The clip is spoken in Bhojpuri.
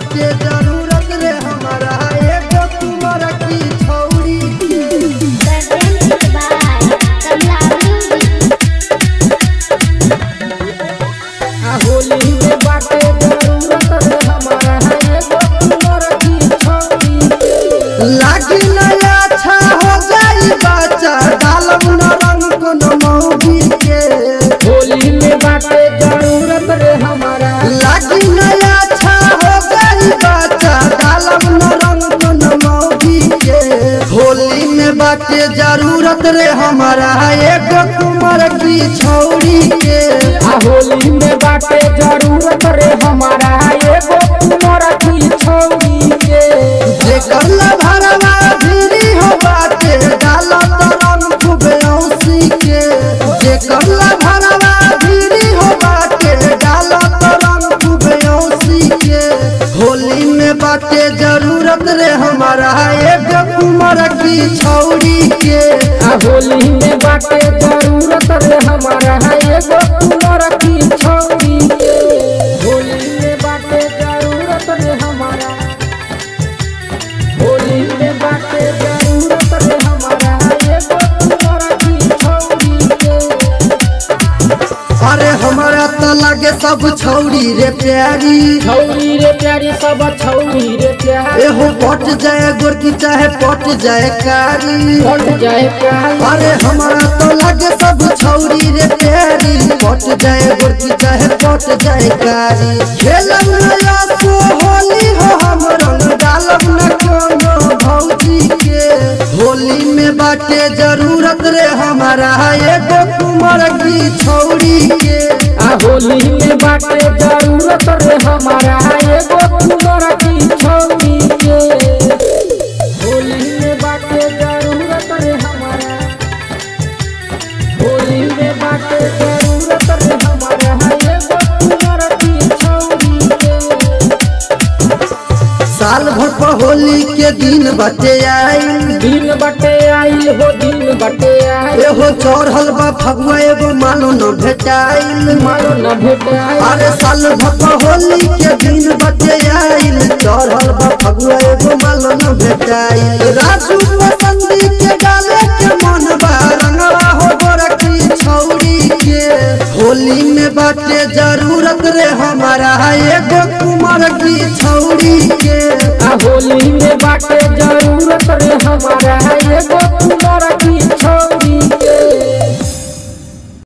बाटे जरूरत रे हमारा एगो कुमार की छौरी के Presented by Kamla Music. आ होली में बाटे जरूरत रे हमारा एगो कुमार की छौरी के लागी नया अच्छा हो जाई बच्चा डालब न रंग कोनो मौगी के होली में बाटे जरूरत रे हमारा लागी नया अच्छा हो गई बच्चा डालब न रंग कोनो मौगी के होली में बाटे जरूरत रे हमारा एगो कुमार की छौरी के आ होली में बाटे जरूरत रे हमारा एगो कुमार की छौरी के जेकर लभरवा भिरी हो बाटे डालब न रंग खूबे औसी के जेकर लभरवा भिरी हो बाटे डालब न रंग खूबे औसी के होली में बाटे जरूरत रे हमारा एगो कुमार की छौरी के आ होली में बाटे जरूरत रे हमारा एगो कुमार की छौरी के होली में बाटे जरूरत रे हमारा होली में बाटे जरूरत रे हमारा एगो कुमार की छौरी के अरे हमारा तो लगे सब छौरी रे प्यारी छौरी रे प्यारी सब छौरी रे प्यारी एहो पट जाए गोरकी चाहे पट जाए कारी पट जाए प्यारी अरे हमारा तो लगे सब छौरी रे प्यारी पट जाए गोरकी चाहे पट जाए कारी खेलब नया सो होली हो हम रंग डालब न कोनो भौजी के होली में बाटे जरूरत रे हमारा एगो कुमार की छौरी के आ होली में बाटे जरूरत रे हमारा एगो कुमार की छौरी के होली में बाटे जरूरत रे हमारा होली में बाटे जरूरत रे हमारा एगो कुमार की छौरी के साल भर पर होली के दिन बटे आइल दिन बटे आइल हो दिन बटे आइल एहो चढ़ल बा फगुआ एगो मानो न भेटाइल मारो न भेटाइल अरे साल भर पर होली के दिन बटे आइल चढ़ल बा फगुआ एगो मानो न भेटाइल राजू पसंदी के डाले के मन बा रंगवा हो गोरखी छौरी के होली में बाटे जरूरत रे हमारा एगो कुमार की छौरी के आ होली में बाटे जरूरत रे हमारा एगो कुमार